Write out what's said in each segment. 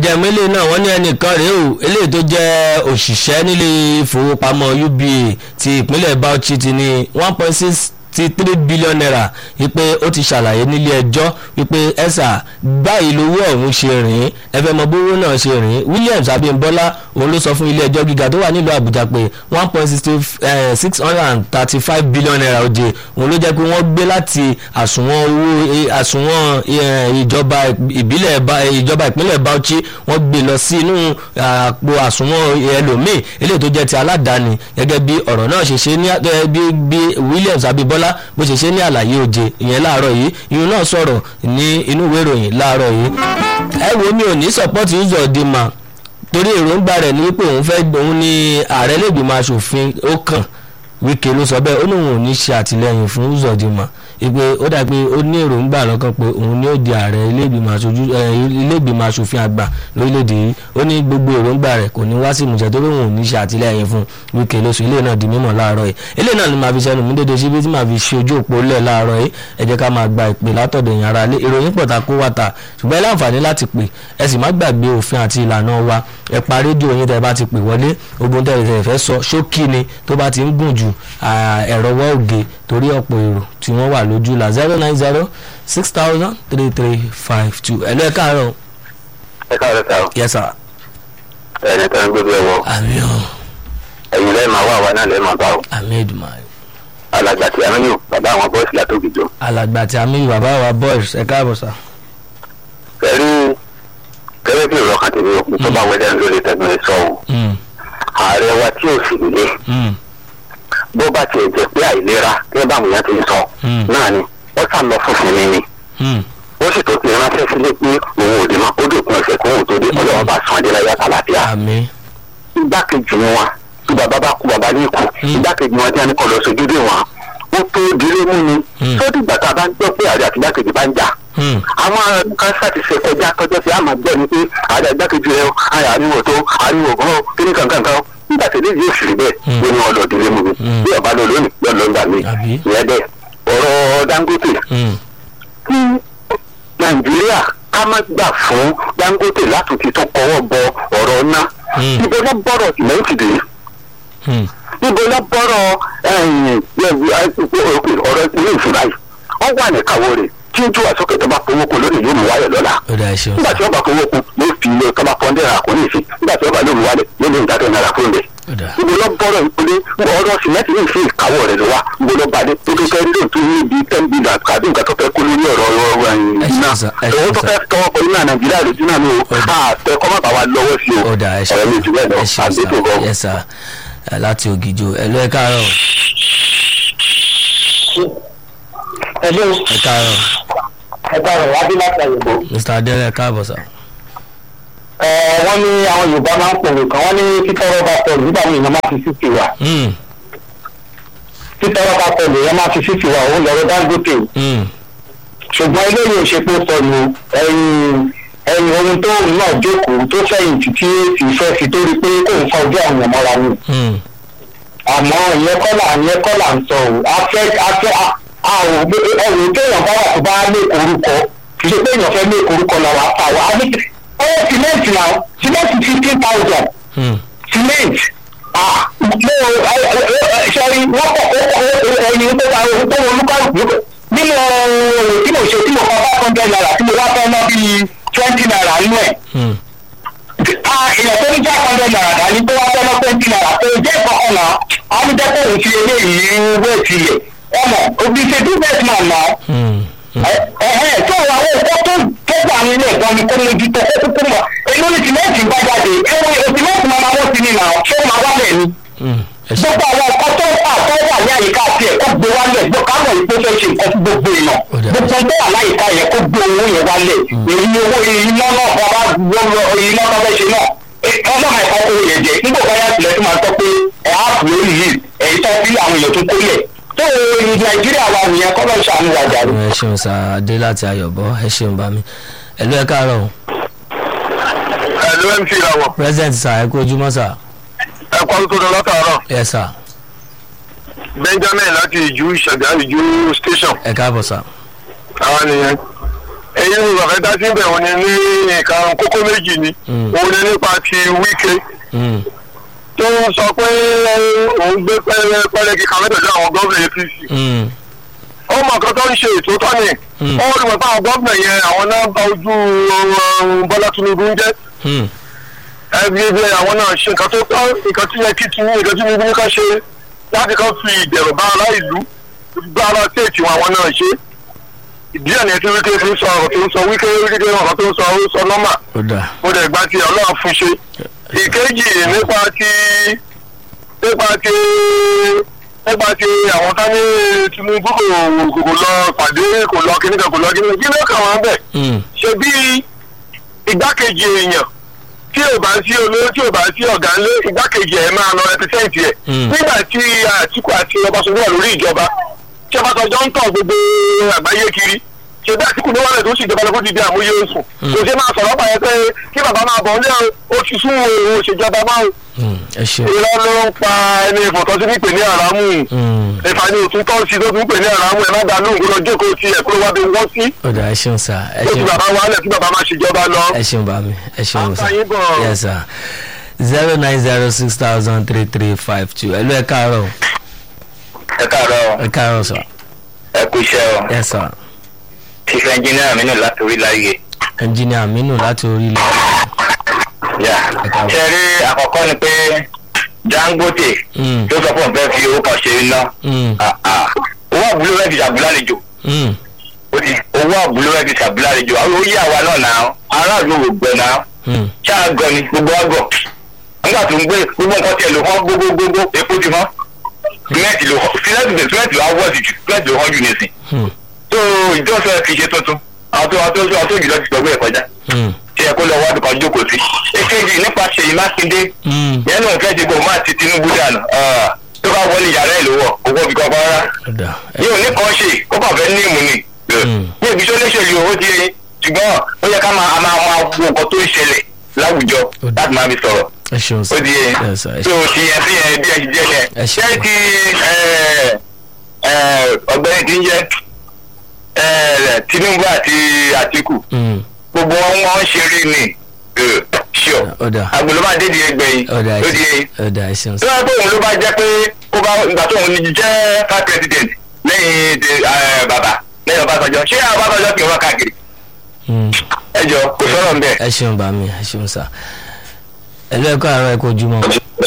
jẹ́ mélòó náà wọ́n ní ẹnìkan rèé o eléyìí tó jẹ́ òṣìṣẹ́ nílé ìfowópamọ́ uba ti ìpínlẹ̀ bauchi ti ní one point six ti three billion naira wípé ó ti ṣàlàyé nílé ẹjọ́ wípé ẹ̀sà báyìí lówó ọ̀hún ṣe rìn ẹ fẹ́ mọ bówó náà ṣe rìn williams abimbola òun ló sọ fún ilé ẹjọ́ gíga tó wà nílùú àbújá pé one point six hundred and thirty five billion naira oje òun ló jẹ́ pé wọ́n gbé láti àsùnwọ̀n owó àsùnwọ̀n ìjọba ìbílẹ̀ ìjọba ìpínlẹ̀ bauchi wọ́n gbé lọ sí inú àpò àsùnwọ̀n ẹlòmíì eléyìí tó jẹ́ ti aládàáni gẹ́gẹ́ bí ọ̀rọ̀ náà ṣe ṣe ní bí williams abimbola bó ṣe ṣe ní àlàyé òde ìyẹn láàárọ̀ yìí ìyún náà sọ̀rọ̀ ní inú ìwé ìròyìn láàárọ̀ yìí ẹ wo mi ò ní support Uzodinma torí èròǹgbà rẹ̀ ní pé òun fẹ́ òun ní ààrẹ lẹ́gbìmọ̀ asòfin ó kàn Wike ló sọ bẹ́ẹ̀ ó lóun ò ní ṣe àtìlẹ́yìn fún Uzodinma ìpè ó dà pé ó ní èròǹgbà lọ́kàn pé òun ni ó di ààrẹ ilé-ìgbìmọ̀ asòfin àgbà lórílẹ̀‐èdè yìí ó ní gbogbo èròǹgbà rẹ̀ kò ní wá sí ìmúṣẹ tó lóun ò ní ṣe àtìlẹ́yìn fún Wike lóṣù ilé náà di mímọ̀ láàárọ̀ yìí ilé náà ni màá fi sẹ́nu mú dédé síbi tí màá fi ṣe ojú òpó lẹ̀ láàárọ̀ yìí ẹ jẹ́ ká máa gba ìpè látọ̀dọ̀ èèyàn ara lé ìròyìn pọ̀ ta kó wà ta ṣùgbọ́n ẹ láǹfààní láti pè ẹ sì má gbàgbé òfin àti ìlànà wa ẹ pa rédíò yín tẹ́ bá ti pè wọlé ogun tẹ́ ẹ fẹ́ sọ ṣókí ni tó bá ti ń gùn jù ẹ̀rọ wọ́ òge torí ọ̀pọ̀ èrò tí wọ́n wà lójú la zero nine zero six thousand three three five two ẹ̀lú ẹ̀ káàárọ̀. ẹ káàárọ̀ sáà. yes sir. ẹni tó ń gbé bí ẹ wọ. àmì o. ẹ̀yin lẹ́ẹ̀ máa wá àwa náà lẹ́ẹ̀ máa bá o. àmì Èdùmàrè. alàgbà tí a ń yò bàbá àwọn bọ́ọ̀sì látòkìjọ. alàgbà tí a mi bàbá wa boys ẹ káàbọ̀ sà. pẹ̀lú gẹ́gẹ́ bí ìrọ̀kàn tèmi òkú tó bá wẹ́dẹ̀ lórí tẹ̀gbọ́n sọ o. ààrẹ wa tí ò sì nílé bó bá tiẹ̀ jẹ́ pé àìlera kí bá àwọn èèyàn ti ń sọ náà ni wọ́n sá lọ fún sinmi ni ó sì tó ti ránṣẹ́ sílé pé òun ò dé mọ́ ó dòkun ẹ̀sẹ̀ kó òun tó dé ọlọ́wọ́ bá sàn dé láyé àtàlàfíà. àmín. igbákejì wọn tí bàbá bá kú bàbá ní ikú igbákejì wọn tí wọn ní kọ́ lọ sójú dé wọn ó tó diré mú ni sódì ìgbà tá a bá ń gbọ́ pé àrẹ àti igbákejì bá ń jà àwọn kánsá ti ṣe kọjá tọjọ́ sí àmọ́ gbọ́ ni pé àrẹ igbákejì rẹ àyà àríwò tó àríwò gan kíní kankan kan nígbà tí eléyìí òṣèré bẹ́ẹ̀ ló ní wọn lọ délé mu mi bí ọba lọ lónìí lọ lọ gbà mí ìyẹn bẹ́ẹ̀ ọ̀rọ̀ Dangote kí Nàìjíríà ká má gbà fún Dangote látòkè tó kọ́wọ́ bọ ọ̀rọ̀ ná ibo ló bọ̀rọ̀ sìmẹ́ǹtì dé ibo ló bọ̀rọ̀ ọ̀rọ̀ ilé ìfura yìí wọ́n wà ní kàwọ́ rẹ̀ tí ojú wa sókè tó bá fowó kun lónìí yóò mú wáyọ̀ lọ́la nígbà tí wọ́n bá fowó kun yóò fi ilé tó bá pọ́n dẹ́rẹ́ àkóní ìsìn nígbà tí wọ́n bá lóun wálẹ̀ yóò lóun dáadọ́ náírà fún ilẹ̀ ibo ló bọ̀rọ̀ ìpele ọ̀rọ̀ sìmẹ́ntì ní ìfẹ́ ìkáwọ́ rẹ̀ ló wá ibo ló bá dé tó tó fẹ́ lò tó ní bíi ten billion àbí nǹkan tó fẹ́ kó lórí ọ̀rọ̀ ọ̀rọ̀ iná owó tó fẹ́ tọwọ́ pẹ̀lú náà nàìjíríà lójú náà ni o àtẹ kọ́ má bà wá lọ́wọ́ sí o ọ̀rọ̀ mi jù bẹ́ẹ̀ lọ àgbẹ̀tò gan. láti ògìjò ẹ lọ ẹ káàárọ̀. ẹ ló ẹ káàárọ̀. ẹ káàárọ̀ wá bí láti àyẹ̀bọ̀. mr adele ẹ káàbọ̀ sà. ẹ wọ́n ní àwọn yorùbá máa ń pòrò kan wọ́n ní títọ́rọ́ bá pọ̀ nígbà wo èèyàn máa fi sísì wà. títọ́rọ́ bá pọ̀ lèèyàn máa fi sísì wà òun lọ́rọ̀ Dangote. ṣùgbọ́n eléyìí ò ṣe pé sọnù ẹ̀yìn ẹ̀yìn ohun tó ń náà jókòó tó fẹ̀yìntì tí èsì fẹ́ fi tó rí pé kò ń fa ojú àwọn ọmọ wa ni. àmọ́ ìyẹn kọ́là ìyẹn kọ́là ń sọ ò afẹ́ afẹ́ àwọn ẹ̀rù téèyàn bá wà tó bá lé orúkọ kì í ṣe pé èèyàn fẹ́ lé orúkọ làwọn àtàwọn á ní ọwọ́ sìmẹ́ǹtì náà sìmẹ́ǹtì fifteen thousand sìmẹ́ǹtì sọrí wọ́n pọ̀ ẹyin tó ta ohun tó wọn olúkàlùkù nínú èrò tí mo ṣe tí mo kọ́ five hundred naira tí mo wá fẹ́ ná bíi twenty naira nínú ẹ̀ èèyàn tó ní five hundred naira dání tó wá fẹ́ ná twenty naira tó jẹ́ ìkọ̀kọ̀ náà á ní jẹ́ kó òun fi eléyìí wéètì yẹ ọmọ òbí ṣe business man náà ẹ̀hẹ́ tó àwọn òkú tó tó gbà ní ilé ẹ̀gbọ́n ni kó mójútó kó kúkú mọ̀ èyí ló ní tìmẹ́ǹtì bá jáde ẹ̀wọ̀n tìmẹ́ǹtì máa ma wọ́n sí ni náà ṣé ó máa wálẹ̀ ni. gbogbo àwọn ọkọ tó wà tó wà ní àyíká tiẹ̀ kó gbé wálẹ̀ gbọ́ káwọn ìpó fẹ́ ṣe nǹkan fún gbogbo èèyàn gbogbo tó wà láyìíká yẹn kó gbé owó yẹn wálẹ̀ èyí owó iná náà bàbá iná tó fẹ́ ṣe náà ọlọ́mọ ẹ̀kọ́ kó yẹn jẹ nígbà bá yà sílẹ̀ tó máa sọ pé ẹ̀ á fún lórí yìí èyí tó fi àwọn èèyàn tó kólẹ̀ tó nàìjíríà wà nìyẹn kọ́ lọ́ọ́ ṣàánú wa jàre. ẹ ṣeun sá adé láti ayọ̀bọ ẹ ṣeun bá mi ẹ lọ ẹ káàárọ̀ o. ẹ ló ń fi ìràwọ̀. president sá ẹ kú ojúmọ́ sá. ẹ kọ́ tó lọ látàárọ̀. ẹ sá. benjamin láti ìjú ìṣẹ̀dá ìjú station. ẹ káàbọ̀ sá. àwọn nìyẹn. ẹ èyí ni mo fẹ́ dá síbẹ̀ òun ni ní nǹkan kókó méjì ni Mm. òun ni nípa ti wíkẹ́ Mm. tó ń sọ pé òun gbé pẹ́rẹ́ pẹ́rẹ́ kíkà mẹ́tẹ̀ẹ̀dẹ́ àwọn gómìnà apc Mm. ó mọ nǹkan tó ń ṣe ètò tọ́ni Mm. ó rí wọn táwọn gómìnà yẹn àwọn náà bá ojú um, bọ́lá tinubu ń jẹ́ Mm. ẹbí ẹbí àwọn náà ṣe nǹkan tó tọ́ nǹkan tí yẹ kí tinubu nǹkan tí tinubu ní ká ṣe láti kan fi ìdẹ̀rù bá ará ìlú bá ará téètì wọn àwọn náà ṣe ìdí ẹ̀ ní ẹtí wíkẹ́ fi ń sọ ọ̀rọ̀ tó ń sọ wíkẹ́ wíkẹ́ ọ̀rọ̀ tó ń sọ ó sọ nọ́mà ó dà mo dẹ̀ gba ti ọlọ́run fún ṣe ìkejì nípa ti nípa ti nípa ti àwọn tání tinubu kò kò lọ pàdé kò lọ kíníkan kò lọ kíníkan kí ló kà wọ́n bẹ̀ Mm. ṣe bí igbákejì èèyàn tí ò bá sí olóró tí ò bá sí ọ̀gá ńlé igbákejì ẹ̀ máa lọ rẹpẹsẹ̀ntì ẹ̀ Mm. nígbà tí àtìkù àti ọbaṣọjọ́ wà lórí ìjọba tí ọbaṣọjọ́ ń tàn gbogbo àgbáyé kiri ṣe bí àtìkù ní wàlẹ̀ tó sì jọba lọ́kọ́ ti di àmúyẹ oṣù Mm. kò ṣe máa sọ̀rọ̀ pa ẹ pé kí bàbá máa bọ̀ ní oṣù sún òun òṣèjọba máa ń Mm. ẹ ṣeun. irọ́ ló ń pa ẹni ìfọ̀tọ́sí pípé ní àràmù Mm. ìfàní òtún tọ́ sí tó tún pè ní àràmù ẹ̀ má dá lóhùn kó lọ jókòó sí ẹ̀ kó ló wá bí wọ́n sí ó dà ẹ ṣeun sà ẹ ó ti ṣeun. bàbá wàhálẹ̀ tí bàbá máa ṣèjọba lọ. ẹ ṣeun bá mi ẹ ṣeun sà Àǹfààní bọ̀. yes sir zero nine zero six thousand three three five two ẹ ló ẹ káàárọ̀ ẹ káàárọ̀ ẹ káàárọ̀ sà ẹ kú iṣẹ́ o yes sir chief engineer mi nù láti orí láyé engineer Aminu láti orílẹ̀ yà Ẹ káàárọ̀. ṣe rí àkọ́kọ́ ni pé dangote Mm. tó sọ fún òun fẹ́ fi owó kan ṣe iná Mm. Ah, ah. owó àbúlé rẹ̀ fi ṣàbúlálejò Mm. ó ti owó àbúlé rẹ̀ fi ṣàbúlálejò àwọn ó yí àwa náà náà aráàlú ò gbẹ náà Mm. ṣáà gan ni gbogbo àgọ̀ nígbà tó ń gbé gbogbo nǹkan tiẹ̀ ló hàn gbogbogbò epo ti hàn símẹ́ǹtì ló hàn símẹ́ǹtì símẹ́ǹtì ló hàn wọ́ọ̀sì jù símẹ́ǹtì ló hàn jù nísìn Mm. tó ìjọsọ fi ṣe tuntun àwọn tó àwọn tó àwọn tó jùlọ ti gbọgbẹ ẹ kọjá Mm. tí ẹ kó lọ wádùn kan jókòó sí. èkejì nípa ṣèyí mákindé Mm. yẹn náà fẹ́ẹ́ dìbò máa ti tinubu dànù Ah, tó bá wọlé yàrá ẹ̀ lówó owó bí kankan rárá. ó dà ẹ yóò ní kan ṣe kó kàn fẹ́ ní ìmú ni. Mm. ní ibi tó léṣèlú owó ti yẹn ṣùgbọ́n ó yẹ ká máa a máa máa wo nǹkan tó ń ṣẹlẹ̀ láwùjọ Ó dà. láti máa fi sọ̀rọ̀ ẹ ṣeun sà ó di yẹn yes sir ẹ tó ṣeun. ti yẹn sí yẹn bí ẹ ti jẹ́ Ẹ yẹn ṣe ṣé ti ẹ, ẹ, ọ̀gbẹ́ni ti ń jẹ́ ẹ, tinubu àti àtìkù Mm. gbogbo wọn wọn ṣe rí ni ṣíọ ó dà agolo máa dé di ẹgbẹ́ yìí ó dà ẹ ó di ṣeun yẹn ó dà ẹ ṣeun tó sà yẹ pé òun ló bá jẹ́ pé ó bá ìgbà tó òun jẹ́ five president lẹ́yìn ti, ẹ, bàbá lẹ́yìn ọbásanjọ́ ṣé ọbásanjọ́ kì í wọ́n káàkiri Mm. ẹ jọ kò sọ̀rọ̀ ń bẹ̀. ẹ ṣeun bá mi ẹ ṣeun sà ẹ ló ẹ káàárọ̀ ẹ kó ojúmọ́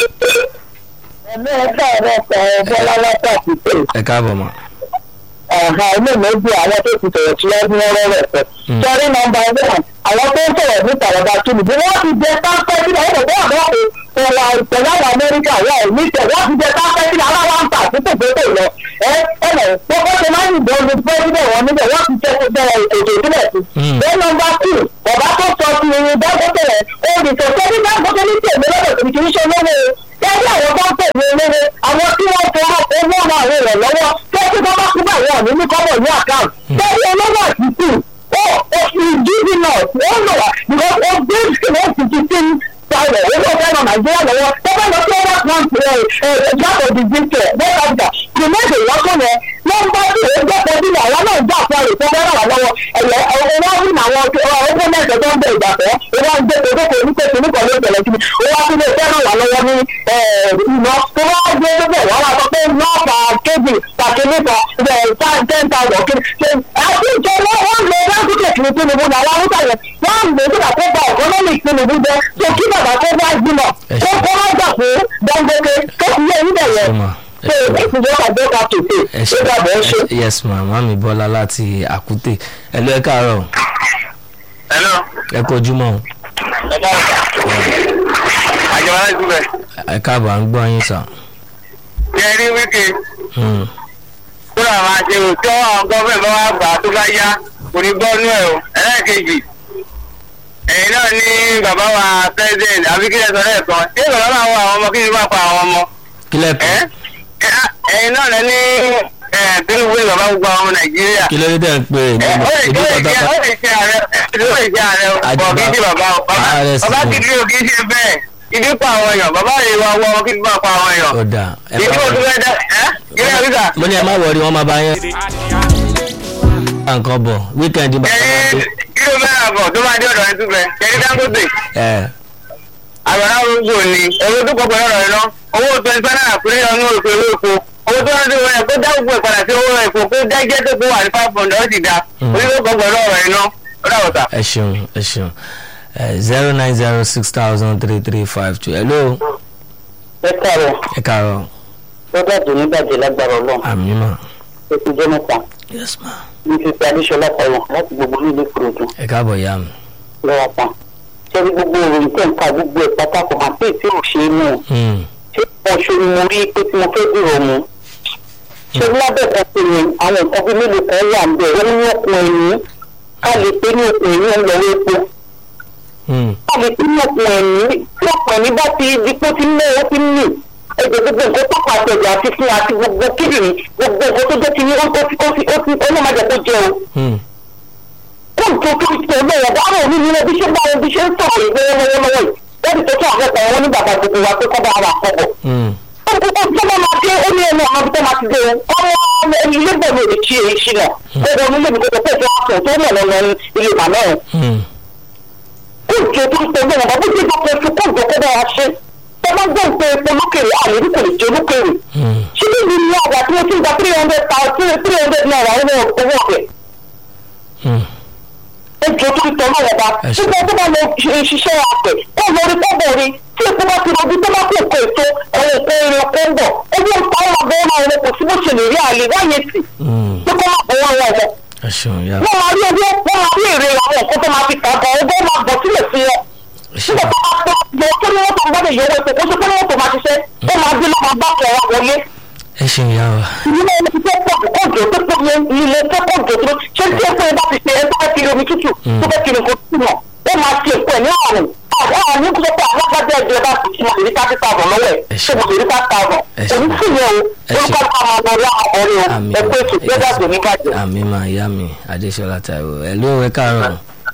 ẹ̀mí ẹ̀ka ẹ̀rọ ọ̀pọ̀ bọ́lá lọ́pọ̀ àtúntò ẹ káàbọ̀ mọ́ ọ̀hà ilé méjì àwọn tó ti sọ̀rọ̀ síwájú ọ̀rọ̀ rẹ̀ pẹ̀. Mm. sọrí nọmba one àwọn tó ń sọ̀rọ̀ ní tàràbà kìnnì bí wọ́n ti jẹ pápẹ́ sílẹ̀ ó bọ̀ bọ́ àbọ̀ ìwà ìpẹ̀lú àwọn amẹ́ríkà wà ò ní tẹ̀ wọ́n ti jẹ pápẹ́ sílẹ̀ aláwa ń tà sí tòkótò lọ. ẹ ẹ lọ gbogbo ṣe máa ń yìnbọn lu pẹ́sidẹ̀ wọn níbẹ̀ wọ́n ti jẹ bẹ̀rẹ̀ ètò ìbílẹ̀ sí. Mm. bẹ́ẹ̀ nọmba two bàbá tó sọ ti irin dágbọ́tẹ̀ rẹ̀ olùsọ̀tẹ́ ní dágbọ́tẹ̀ ní tèmi lọ́dọ̀ tó kì í ṣe olówó gẹ́gẹ́ àwọn tó ń tẹ̀lé olówó àwọn tí wọ́n fọwọ́ owó ran àwọn èèyàn lọ́wọ́ tẹ́tí bá bá kú bá wọn ní ní kọ́bọ̀ ní àkáǹtì tẹ́tí olówó àtìkù ó ó ìdíjì náà ó lọ wá because ó gbé ìṣẹ̀lẹ̀ òtítì sí sáré owó fẹ́ràn nàìjíríà lọ́wọ́ tẹ́tí lọ sí ọwọ́ kan ẹ̀ ẹ̀ jákòó di jíjẹ west africa kìmẹ́tì lọ́kùn yẹn nọ́mbà tí ó jẹ́ pẹ̀lú àwọn náà jà fún àrè tó fẹ́ràn wà lọ́wọ́ ẹ̀yẹ owó rí àwọn owó mẹ́jọ tó ń bẹ ìgbàfẹ́ owó ń gbé kókó onípe kìnnìkan ló tẹ̀lé kí ni owó tí lè fẹ́ràn wà lọ́wọ́ ní ìná tó wá gbé lóbẹ̀ wọ́n wá sọ pé nọ́ọ̀fà kébì pàkínníkà ten thousand kí ni àti ìjọ wọn lè lágùnkè kìnnì tinubu ní àwọn haúsá yẹn wọn lè nígbà tó bá economic tinubu jẹ tó kí bàbá tó bá gbìmọ̀ tó kọ́ wá gbà pé dangote tó fi yẹ níbẹ̀ yẹn Ṣé mà? so ìfìjọba àjọka tòṣe ẹ ó dàbọ̀ ẹ ṣe. ṣe yes ma mami bọ́lá láti àkútè ẹ ló ẹ káàárọ̀ hello ẹ kó ojúmọ́ o. àjọba láti bẹ̀. ẹ káàbọ̀ à ń gbọ́ yín sà. ṣe rí wíkì Mm. kúrò àwọn àṣewò tí àwọn gọ́ọ̀mẹ̀ bá wà gbà tó bá yá kò ní gbọ́ nú ẹ̀ o ẹlẹ́ẹ̀kejì ẹ̀yin náà ní bàbá wa president àbí kí lẹ sọ lẹ́ẹ̀kan ṣé bàbá máa wọ àwọn ọmọ kí ni bá pa àwọn ọmọ kílẹ̀ ẹ́ kù ẹ̀yin náà lẹ ní ẹ̀ tinubu ní bàbá gbogbo àwọn ọmọ nàìjíríà kí ló dé tẹ̀ ń pè é ẹ, ó lè ìdí ó lè jẹ́ pátápátá ó lè jẹ́ ààrẹ ó lè jẹ́ ààrẹ o Àjùbá- bọ̀ kí n ṣe bàbá o bàbá ààrẹ sì bàbá ni. kìdí o kì í ṣe bẹ́ẹ̀ ìdí pa àwọn èèyàn bàbá rẹ̀ wá wọ ọmọ kí n bá pa àwọn èèyàn ó dà ẹ ìdí má mo tún wọrí fẹ́ dá ẹ́ kí lè rí sà. mo ní ẹ má wọrí wọn máa bá yẹn. nǹkan bọ̀ wíkẹ̀ndì bàbá máa dé. kíló mẹ́rin àbọ̀ tó máa dé ọ̀dọ̀ ẹ̀ túbẹ̀ kẹ́kẹ́ dangote ẹ àgbàrá ojú òní owó tó kọ̀ọ̀kan lọ́rọ̀ ẹ̀ náà owó twenty five naira péré ọ̀nà òkè owó epo owó tó rántí wọn ẹ̀ kó dá gbogbo ẹ̀ padà sí owó epo kó dá jẹ́ tó kó wà ní five hundred ó sì dá orí tó kọ̀ọ̀kan lọ́rọ̀ ẹ̀ náà ó dà wọ̀ta. ẹ ṣeun ẹ ṣeun zero nine zero six thousand three three five two hello ẹ káàárọ̀ ẹ káàárọ̀ tó dàbí nígbàjẹ́ lágbára ọlọ́run àmì mà ó ti jẹ́ mẹ́ta yes ma ní fífi adéṣọlá payọ láti gbogbo nílé kúròdú ẹ káàbọ̀ yá mi. lọ́wọ́ pa ṣẹ́ni gbogbo ìròyìn tẹ̀ ń ka gbogbo ẹ̀ pátákó máa pé tí ò ṣe é mú un Hmm, ṣé mo ṣe ni mo rí pé tí mo fẹ́ dúró mu ṣé lábẹ́ kan pé ni àwọn nǹkan bíi mélòó kan wà ń bẹ̀ wọ́n ní okùn ẹ̀yìn ká lè pé ní okùn ẹ̀yìn ń lọ́wọ́ epo hmm, ká lè pé ní okùn ẹ̀yìn tí okùn ẹ̀yìn bá ti di pé ó ti ń lé ó ti ń mì ẹgbẹ́ gbogbo nǹkan tó pàṣẹ ẹ̀jẹ̀ àti fún àti gbogbo kíndìnrín gbogbo nǹkan tó jẹ́ ti ní ó ti ó ti ó ti ọlọ́mọdé tó jẹ́ o hmm, kóòtù tó ti tẹ̀lé ẹ̀ dáhùn òní ní ẹbí ṣé báwọn bí ṣe ń sọ̀rọ̀ ìgbé lọ́wọ́lọ́wọ́ yìí lẹ́bi tó tún àfẹ́fẹ́ wọn ní bàbá gbogbo wa pé kọ́ bá wà kọ́bọ̀. hmm, ó ti kó tó bá máa dé ó ní ẹnu ọmọ tó máa ti dé o ọmọ ẹni ilé bẹ̀ mi ò lè ṣe èyí ṣìnà ó wọ nílé mi kókò pé ìfẹ́ àtọ̀ tó mọ̀ lọ́nà ilé màmá ẹ̀. hmm, kóòtù tó ti tẹ̀lé ẹ̀ bó ti dọ́kọ̀ fún kóòtù kó bá wa ṣe tó bá gbọ́ pé epo lókèrè àlè kò lè jẹ́ lókèrè hmm, ṣé bí mi ní àgbà tí wọ́n ti gba three hundred thousand three hundred naira owó owó ọ̀fẹ́ hmm. ẹjọ tó ń tọ́ lọ́wọ́ bá Ẹ ṣé. nígbà tó bá lọ ṣe- ṣiṣẹ́ àpẹ̀ kó lórí kọ́bọ̀ rí tí epo bá ti rọbí tó bá kó kó ètò ẹ̀rọ ìpè ìrìn ọkọ̀ ń bọ̀ owó ìpa ọmọ bẹ́ẹ̀ máa rẹ kò sí bó ṣe lè rí àlè wáyé tì Hmm, tó kọ́ máa bọ̀ wọ́n wọ̀ ẹ ṣeun yá wọ́n máa rí owó wọ́n máa rí èrè àwọn nǹkan tó máa fi kà bọ̀ ọgbọ́n máa bọ̀ sílẹ̀ sí wọn ẹ ṣeun nígbà tó bá tó yọ tó ní wọ́n tó ń gbọ́dọ̀ yọ owó epo kó ṣe pé wọ́n tó máa ṣiṣẹ́ ó máa dé lọ́mọ bá kẹ̀ wá wọlé ẹ ṣeun yá wa ilé ẹni tó pọ̀ kóòjò tó pọ̀ yẹn ilé tó kóòjò tó ṣé tí ó fẹ́ bá ti ṣe ẹ tó fẹ́ kiri omi tútù tó fẹ́ kiri nǹkan tútù náà ó máa ṣe èpo ẹ̀ ní àrùn àwọn àrùn kó pé alágbádá ẹgbẹ́ bá ti ṣe lè rí thirty thousand lọ́wọ́ ẹ̀ Ẹ ṣé ṣé. mo lè rí five thousand Ẹ ṣé. òní sì yẹn Ẹ o ṣé. olùkọ́ ká máa lọ rí àwọn ọ̀rẹ́ o àmì ẹ pé ètò ìgbẹ́dà tó ní bàjẹ́. àmì mà yá mi adéṣọlá taiwo ẹ ló ẹ káàárọ̀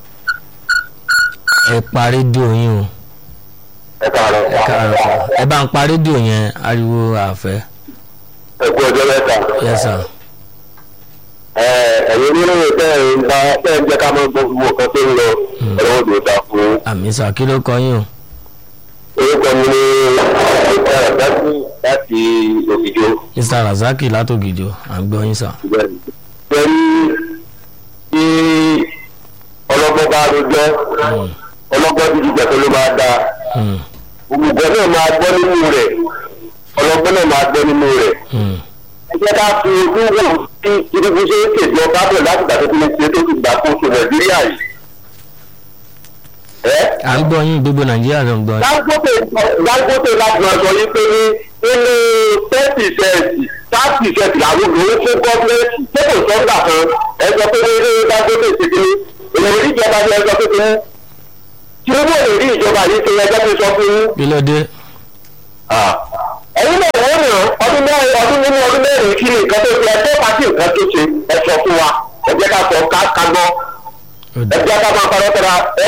ẹ pa rédíò yín o ẹ káàárọ̀ ẹ káàárọ̀ ẹ bá ń pa rédíò yẹn ariwo àfẹ́ ẹ kú ọjọ́ mẹ́ta. yes sir ẹ ẹ̀yin oníròyìn tẹ́ ẹ̀ ń bá tẹ́ ẹ̀ ń jẹ́ ká máa gbọ́ gbogbo nǹkan tó ń lọ ọlọ́wọ́ tó dáa fún àmì sà kí ló kọ yín o orúkọ mi ní ìta láti láti òkìjọ mr razaki látògìjọ à ń gbọ́ yín sà bẹ́ẹ̀ni. pẹ̀lú tí ọlọ́gbọ́n bá rojọ́ Hmm, ọlọ́gbọ́n ti jíjẹ tó ló máa dáa hmm, òmùgọ̀ náà máa gbọ́ nínú rẹ̀ ọlọ́gbọ́n náà máa gbọ́ nínú rẹ̀. hmm. ẹ jẹ́ ká fi ojú wò sí ibi ṣe ń ṣèjọ bábẹ̀ láti gbà tó ti lè ṣe tó ti gbà kó so nàìjíríà yìí. ẹ à ń gbọ́ yín gbogbo nàìjíríà ló ń gbọ́ yín dangote dangote láti máa sọ yín pé ní nínú ten percent five percent làwọn obìnrin fún gọ́ọ̀mẹ́ntì tó kò sọ́gbà kan ẹ sọ pé ní dangote ṣe kí ni èyí ò rí ìjọba ní ẹ sọ pé kí ni tinubu ò lè rí ìjọba yìí ṣe ẹjọ́ tó sọ fún yín. kí ló dé ẹ̀yin náà wọ́n ràn ọdún mẹ́rin ọdún nínú ọdún mẹ́rin kí ni nǹkan tó ṣe ẹjọ́ pàṣẹ nǹkan tó ṣe ẹ sọ fún wa ẹ jẹ́ ká sọ ká ká gbọ́ ó dé. ẹ jẹ́ ká máa parọ́ tẹ́ra ẹ